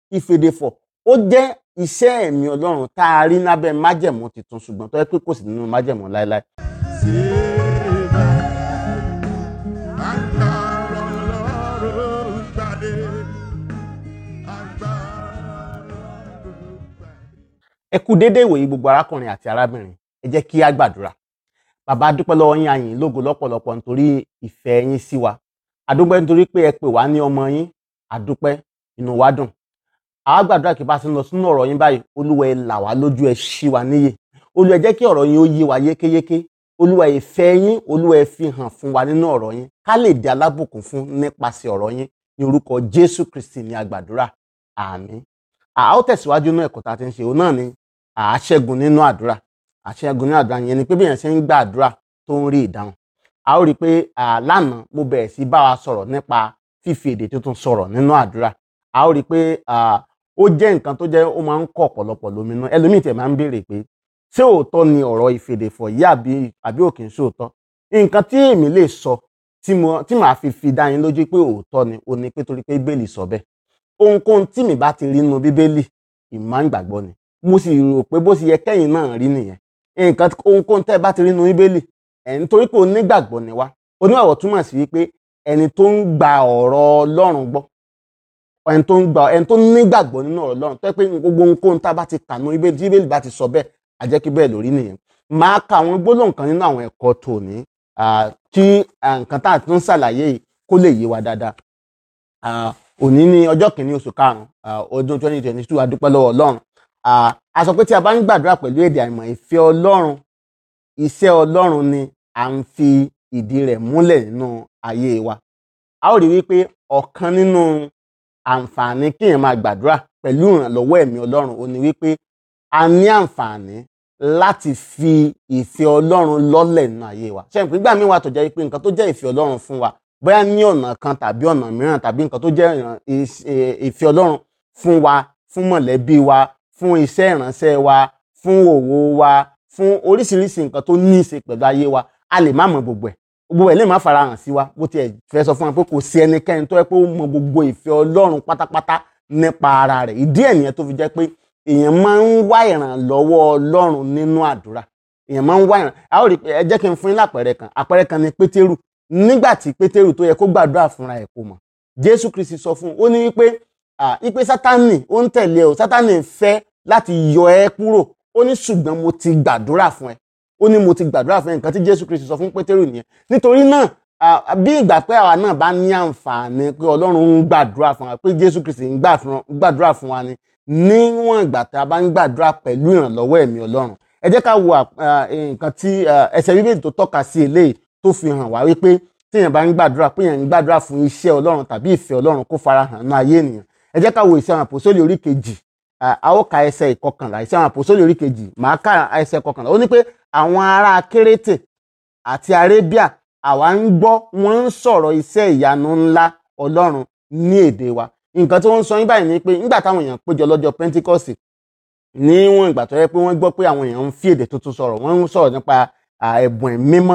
ìfèdèfọ̀ ó jẹ́ iṣẹ́ ẹ̀mí ọlọ́run tá a rí lábẹ́ májẹ̀mú tuntun ṣùgbọ́n tó yẹ pé kò sí nínú májẹ̀mú láéláé. ẹ kú déédéé ìwòyí gbogbo arákùnrin àti arábìnrin ẹ jẹ́ kí á gbàdúrà bàbá dúpẹ́ lọ́wọ́ yín àyìn lógo lọ́pọ̀lọpọ̀ nítorí ìfẹ́ yín sí wa àdúpẹ́ nítorí pé ẹ pè wá ní ọmọ yín àdúpẹ́ inú wa dùn àwa gbàdúrà kí bá a ti ń lọ sínú ọ̀rọ̀ yín báyìí olúwa ẹ là wá lójú ẹ ṣí wa níyè olúwa ẹ jẹ́ kí ọ̀rọ̀ yín ó yé wa yékéyéké olúwa ìfẹ́ yín olúwa ẹ fi hàn fún wa nínú ọ̀rọ̀ yín ká lè di alábùkún fún nípasẹ̀ ọ̀rọ̀ yín ní orúkọ jésù kristi ní agbàdúrà àmín a ó tẹ̀síwájú nínú ẹ̀kọ́ tá a ti ń ṣe òun náà ni àṣẹ́gun nínú àdúrà àṣẹ́gun nínú àdúrà yẹn ni pé bí èèyàn ṣe ń gba àdúrà tó ń rí ìdáhùn a ó rí i pé lánàá mo bẹ̀rẹ̀ sí bá wa sọ̀rọ̀ nípa fífi èdè tuntun sọ̀rọ̀ nínú àdúrà a ó rí i pé ó jẹ́ nǹkan tó jẹ́ ó máa ń kọ́ ọ̀pọ̀lọpọ̀ lóminú ẹlòmíì tẹ̀ máa ń béèrè pé ṣé òótọ́ ni ọ̀rọ̀ ìfèdèfọ̀ yìí àbí àbí òkè ń ṣòótọ́ nǹkan tí èmi lè sọ tí màá fi fi dá yín lójú pé òótọ́ ni ó ní pé torí pé bíbélì sọ bẹ́ẹ̀ ohunkóhun tí mi bá ti rí nínú bíbélì ìmọ̀ ń gbàgbọ́ ni mo sì rò pé bó ṣe yẹ kẹ́yìn náà rí nìyẹn nǹkan ohunkóhun tẹ́ ẹ bá ti rí nínú bíbélì ẹ̀ nítorí pé onígbàgbọ́ ni wá oníwàwọ̀ túmọ̀ sí wípé ẹni tó ń gba ọ̀rọ̀ ọlọ́run gbọ́ ẹni tó ń gba ẹni tó nígbàgbọ́ nínú ọ̀rọ̀ ọlọ́run tó yẹ pé gbogbo ohunkóhun tá a bá ti kà nínú bíbélì tí bíbélì bá ti sọ bẹ́ẹ̀ a jẹ́ kí bẹ́ẹ̀ lórí nìyẹn máa ka àwọn gbólóhùn kan nínú àwọn ẹ̀kọ́ tòní kí nǹkan tá a tún ṣàlàyé yìí kó lè yé wa dáadáa òní ní ọjọ́ kìíní oṣù karùn-ún ọdún twenty twenty two a dúpẹ́ lọ́wọ́ ọlọ́run a sọ pé tí a bá ń gbàdúrà pẹ̀lú èdè àìmọ̀ ìfẹ́ ọlọ́run iṣẹ́ ọlọ́run ni à ń fi ìdí rẹ̀ múlẹ̀ nínú ayé wa a ó rí wípé ọ̀kan nínú àǹfààní kéèyàn máa gbàdúrà pẹ̀lú ìrànlọ́wọ́ ẹ̀mí ọlọ́run ó ní wípé a ní àǹfààní láti fi ìfẹ́ ọlọ́run lọ́lẹ̀ nínú ayé wa ṣé ìpín gbà mí wà tó jẹ́ wípé nǹkan tó jẹ́ ìfẹ́ ọlọ́run fún wa bóyá ní ọ̀nà kan tàbí ọ̀nà mìíràn tàbí nǹkan tó jẹ́ ìfẹ́ ọlọ́run fún wa fún mọ̀lẹ́bí wa fún iṣẹ́ ìránṣẹ́ wa fún òwò wa fún oríṣiríṣi nǹkan tó ní í ṣe pẹ̀lú ayé wa a lè má mọ gbogbo ẹ̀ gbogbo ẹ̀ lè má farahàn sí wa bó tiẹ̀ fẹ́ sọ fún wa pé kò sí ẹnikẹ́ni tó yẹ pé ó mọ gbogbo ìfẹ́ ọlọ́run pátápátá nípa ara rẹ̀ ìdí ẹ̀ nìyẹn tó fi jẹ́ pé èèyàn máa ń wá ìrànlọ́wọ́ ọlọ́run nínú àdúrà èèyàn máa ń wá ìràn a ó rí ẹ jẹ́ kí n fún yín lápẹẹrẹ kan àpẹẹrẹ kan ni pétérù nígbà tí pétérù tó yẹ kó gbàdúrà fúnra ẹ̀ kó mọ̀ jésù kristi sọ fún un ó ní wípé wípé sátánì ó ń tẹ̀lé o sátánì fẹ́ láti yọ ẹ́ kúrò ó ní ṣùgbọ́n mo ti gbàdúrà fún ẹ ó ní mo ti gbàdúrà fún ẹ nǹkan tí jésù kristi sọ fún pétérù nìyẹn nítorí náà bí ìgbà pé àwa náà bá ní àǹfààní pé ọlọ́run ń gbàdúrà fún wa pé jésù kristi ń gbàdúrà fún wa ni níwọ̀n ìgbà tá a bá ń gbàdúrà pẹ̀lú ìrànlọ́wọ́ ẹ̀mí ọlọ́run ẹ jẹ́ ká wo nǹkan tí ẹsẹ̀ bíbélì tó tọ́ka sí eléyìí tó fi hàn wá wípé téèyàn bá ń gbàdúrà pé èèyàn ń gbàdúrà fún iṣẹ́ ọlọ́run tàbí ìfẹ́ ọlọ́run kó farahàn ní ayé ènìyàn ẹ jẹ́ ká wo ìṣe àwọn àpòsólì orí kejì a ó ka ẹsẹ̀ ìkọkànlá ìṣe àwọn àpòsólì orí kejì màá ka ẹsẹ̀ ìkọkànlá ó ní pé àwọn ará kérétè àti arébíà àwa ń gbọ́ wọ́n ń sọ̀rọ̀ iṣẹ́ ìyanu ńlá ọlọ́run ní èdè wa nǹkan tí wọ́n ń sọ yín báyìí ni pé nígbà táwọn èèyàn péjọ lọ́jọ́ pentikọ́sì níwọ̀n ìgbà tó yẹ pé wọ́n gbọ́ pé àwọn èèyàn ń fi èdè tuntun sọ̀rọ̀ wọ́n ń sọ̀rọ̀ nípa ẹ̀bùn mímọ́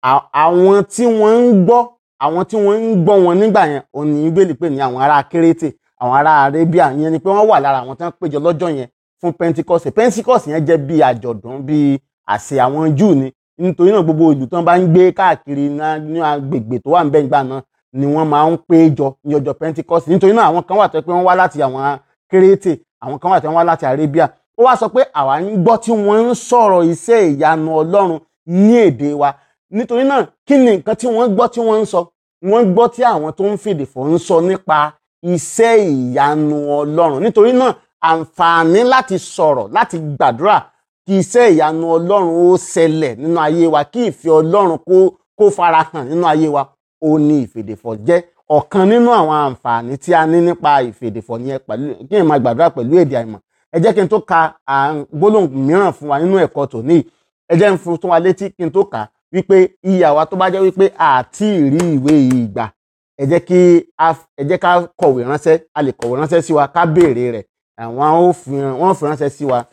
àwọn tí wọ́n ń gbọ́ àwọn tí wọ́n ń gbọ́ wọn nígbà yẹn òní bíbélì pé ní àwọn ará kérétè àwọn ará arabia yẹn ni pé wọ́n wà lára àwọn tí wọ́n péjọ lọ́jọ́ yẹn fún pentikọ́sì pentikọ́sì yẹn jẹ́ bí àjọ̀dún bí àṣẹ àwọn júù ni nítorí náà gbogbo ìlú tí wọ́n bá ń gbé káàkiri ní agbègbè tó wà ń bẹ́ẹ̀ gbà náà ni wọ́n máa ń péjọ ní ọjọ́ pentikọ́sì nítorí náà àwọn kan wà tó yẹ pé wọ́n wá láti àwọn kérétè àwọn kan wà tó wọ́n wá láti arabia ó wá sọ pé àwa ń gbọ́ tí wọ́n ń sọ̀rọ̀ iṣẹ́ ìyanu ọlọ́run ní èdè wa nítorí náà kí ni nǹkan tí wọ́n gbọ́ tí wọ́n ń sọ wọ́n gbọ́ tí àwọn tó ń fèdè fọ̀ ń sọ nípa iṣẹ́ ìyanu ọlọ́run nítorí náà àǹfààní láti sọ̀rọ̀ láti gbàdúrà kí iṣẹ́ ìyanu ọlọ́run ó ṣẹlẹ̀ nínú ayé wa kí ìfẹ́ ọlọ́run kó kó farahàn nínú ayé wa ó ní ìfèdèfọ̀ jẹ́ ọ̀kan nínú àwọn àǹfààní tí a ní nípa ìfèdèfọ̀ yẹn pẹ̀lú kí èèyàn máa gbàdúrà pẹ̀lú èdè àìmọ̀ ẹ jẹ́ kí n tó ka gbólóhùn mìíràn fún wa nínú ẹ̀kọ́ tòní ẹ jẹ́ n fún tó wa létí kí n tó kà á wípé iye àwa tó bá jẹ́ wípé àti rí ìwé yìí gbà ẹ jẹ́ kí ẹ jẹ́ ká kọ̀wé ránṣẹ́ a lè kọ̀wé ránṣẹ́ sí wa ká béèrè rẹ̀ àwọn ó fi wọ́n fi ránṣẹ́ sí wa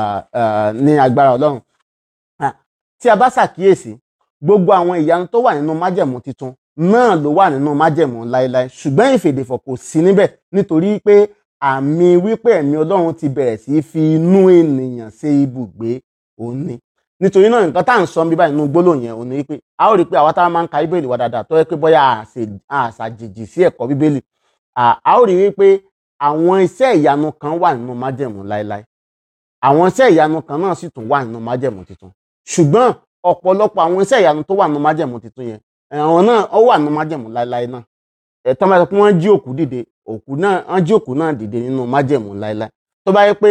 ní agbára ọlọ́run tí a bá ṣàkíyèsí gbogbo àwọn ìyanu tó wà nínú májẹ̀mú tuntun náà ló wà nínú májẹ̀mú láéláé ṣùgbọ́n ìfèdèfọ̀ kò sí níbẹ̀ nítorí pé àmì wípé ẹ̀mí ọlọ́run ti bẹ̀rẹ̀ sí í fi inú ènìyàn ṣe ibùgbé òun ni nítorí náà nǹkan tá à ń sọ bí báyìí nínú gbólóhùn yẹn òun ni wípé a ó rí i pé àwa táwa máa ń ka bíbélì wa dáadáa tó yẹ pé bóyá àṣàjèjì sí ẹ̀kọ́ bíbélì a ó rí i wípé àwọn iṣẹ́ ìyanu kan wà nínú májẹ̀mú láéláé àwọn iṣẹ́ ìyanu kan náà sì tún wà nínú májẹ̀mú tuntun ṣùgbọ́n ọ̀pọ̀lọpọ̀ àwọn iṣẹ́ ìyanu tó wà nínú májẹ̀mú tuntun yẹn àwọn náà ó wà nínú májẹ̀mú láéláé náà ẹ̀tọ́ máa sọ pé wọ́n jí òkú dìde òkú náà wọ́n jí òkú náà dìde nínú májẹ̀mú láéláé tó bá yẹ pé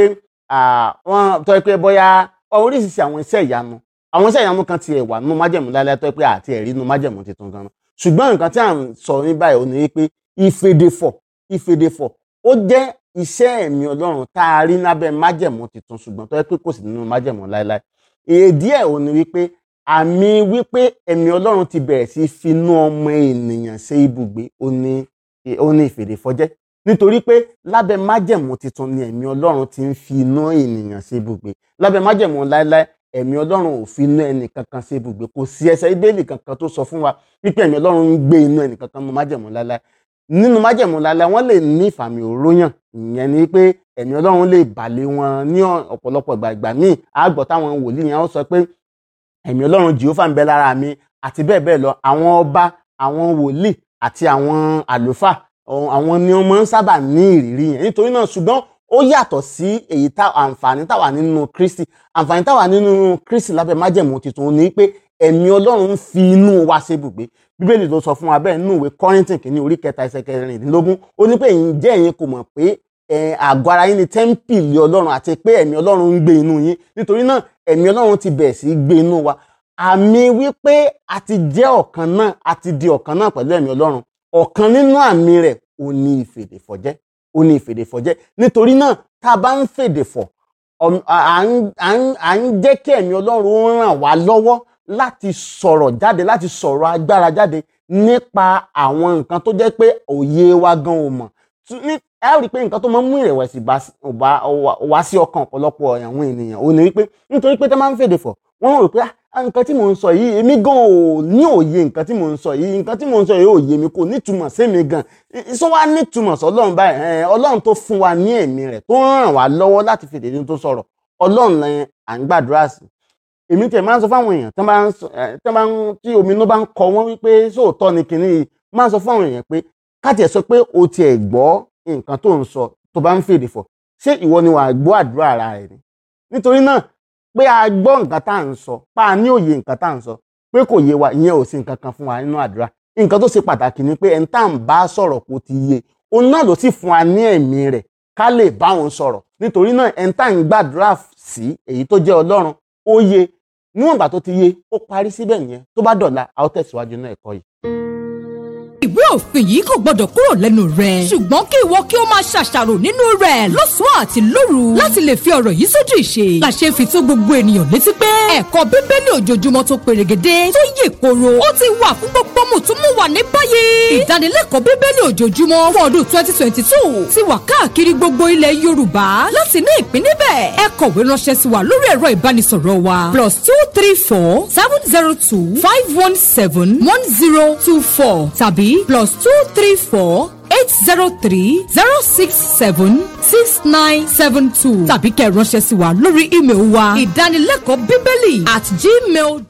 wọ́n tó yẹ pé bóyá oríṣiríṣi àwọn iṣẹ́ ìyanu àwọn iṣẹ́ ìyanu kan tiẹ̀ wà nínú májẹ̀mú láéláé tó yẹ pé àti ẹ̀rí nínú májẹ̀mú tuntun gan-an ṣùgbọ́n nǹkan tí à ń sọ ní báyìí ò ní wí pé ìfèdèfọ̀ ìfèdèfọ̀ ó jẹ́ iṣẹ́ ẹ̀mí ọlọ́run tá a rí lábẹ́ májẹ̀mú tuntun ṣùgbọ́n tó yẹ pé kò sí nínú májẹ̀mú láéláé èdí ẹ̀ ò ní wípé àmì wípé ẹ̀mí ọlọ́run ti bẹ̀rẹ̀ sí finú ọmọ ènìyàn ṣe ibùgbé ó ní ó ní ìfèdèfọ̀jẹ́ nítorí pé lábẹ́ májẹ̀mú tuntun ni ẹ̀mí ọlọ́run ti ń fi inú ènìyàn ṣe ibùgbé lábẹ́ májẹ̀mú láéláé ẹ̀mí ọlọ́run ò fi inú ẹnì kankan ṣe ibùgbé kò sí ẹsẹ̀ ibéèlì kankan tó sọ fún wa wípé ẹ̀mí ọlọ́run ń gbé inú ẹnì kankan nínú májẹ̀mú láéláé nínú májẹ̀mú láéláé wọ́n lè ní ìfàmì òróyàn ìyẹn ni pé ẹ̀mí ọlọ́run lè bàlẹ̀ wọn ní ọ̀pọ̀lọpọ̀ ìgbà ìgbà míì àgbọ̀ táwọn wòlíì yẹn ó sọ pé ẹ̀mí ọlọ́run jehova ń bẹ lára mi àti bẹ́ẹ̀ bẹ́ẹ̀ lọ àwọn ọba àwọn wòlíì àti àwọn àlùfáà àwọn ni wọ́n máa ń sábà ní ìrírí yẹn nítorí náà ṣùgbọ́n ó yàtọ̀ sí èyí tá àǹfààní táwa nínú kristi àǹfààní táwa nínú kristi lábẹ́ májẹ̀mú tuntun ni pé ẹ̀mí ọlọ́run ń fi inú wa ṣe ibùgbé bíbélì ló sọ fún wa bẹ́ẹ̀ nínú ìwé kọ́rìntìn kìíní orí kẹta ẹsẹ̀ kẹrìndínlógún ó ní pé ǹjẹ́ ẹ̀yin kò mọ̀ pé àgọ́ ara yín ni tẹ́ḿpìlì ọlọ́run àti pé ẹ̀mí ọlọ́run ń gbé inú yín nítorí náà ẹ̀mí ọlọ́run ti bẹ̀rẹ̀ sí í gbé inú wa àmì wípé a ti jẹ́ ọ̀kan náà a ti di ọ̀kan náà pẹ̀lú ẹ̀mí ọlọ́run ọ̀kan nínú àmì rẹ̀ ó ní ìfèdèfọ̀jẹ́ ó ní ìfèdèfọ̀jẹ́ nítorí náà tá a bá ń fèdèfọ̀ à ń jẹ́ kí ẹ̀mí ọlọ́run ràn wá lọ́wọ́ láti sọ̀rọ̀ jáde láti sọ̀rọ̀ agbára jáde nípa àwọn nǹkan tó jẹ́ pé òye wa gan ò mọ̀ ẹ rí i pé nǹkan tó máa ń mú ìrẹ̀wẹ̀sì wá sí ọkàn ọ̀pọ̀lọpọ̀ àwọn ènìyàn ò ní wípé nítorí pé tẹ́ máa ń fèdè fọ̀ wọ́n rò pé nǹkan tí mò ń sọ yìí èmi gan ò ní òye nǹkan tí mò ń sọ yìí nǹkan tí mò ń sọ yìí ò yé mi kò nítumọ̀ sí mi gan sọ wá nítumọ̀ sọlọ́run báyìí ọlọ́run tó fún wa ní ẹ̀mí rẹ̀ tó ràn wá lọ́wọ́ láti fèdè ní tó sọ̀rọ̀ ọlọ́run lẹ́yìn à ń gbàdúrà sí èmi tẹ̀ máa ń sọ fáwọn èèyàn tẹ́ bá ń tí omi inú bá ń kọ wọ́n wípé sóòótọ́ ni kinní yìí máa ń sọ fáwọn èèyàn pé káàtì ẹ̀ sọ pé o tiẹ̀ gbọ́ nǹkan tó ń sọ tó bá ń fèdè fọ̀ ṣé ìwọ ni wàá gbọ́ àdúrà ara rẹ̀ ni nítorí náà pé a gbọ́ nǹkan tá à ń sọ pa á ní òye nǹkan tá à ń sọ pé kò yé wa ìyẹn ò sí nǹkan kan fún wa nínú àdúrà nǹkan tó ṣe pàtàkì ni pé ẹni tá à ń bá sọ̀rọ̀ kó ti yé òun náà ló sì fún wa ní ẹ̀mí rẹ̀ ká lè bá òun sọ̀rọ̀ nítorí náà ẹni tá à ń gbàdúrà sí èyí tó jẹ́ ọlọ́run ó yé níwọ̀n ìgbà tó ti yé ó parí síbẹ̀ yẹn tó bá dọ̀la a ó tẹ̀síwájú náà ẹ̀kọ́ yìí ìwé òfin yìí kò gbọdọ̀ kúrò lẹ́nu rẹ̀. ṣùgbọ́n kí ìwọ kí o máa ṣàṣàrò nínú rẹ̀ lọ́sàn-án àti lóru láti lè fi ọ̀rọ̀ yìí sójú ìṣe. làṣẹ fi tó gbogbo ènìyàn létí pé ẹ̀kọ́ bíbélì ojoojúmọ́ tó perégedé tó yè koro ó ti wà fún gbogbo mùtúmùwà ní báyìí. ìdánilẹ́kọ̀ọ́ bíbélì ojoojúmọ́ fún ọdún twenty twenty two ti wà káàkiri gbogbo ilẹ̀ yorùbá láti ní ìpín níbẹ̀. ẹ kọ̀wé ránṣẹ́ sí wa lórí ẹ̀rọ ìbánisọ̀rọ̀ wa plus two three four seven zero two five one seven one zero two four tàbí plus two three four eight zero three zero six seven six nine seven two tàbí kẹ́ ẹ ránṣẹ́ sí wa lórí ímeèlì wa ìdánilẹ́kọ̀ọ́ bíbélì at gmail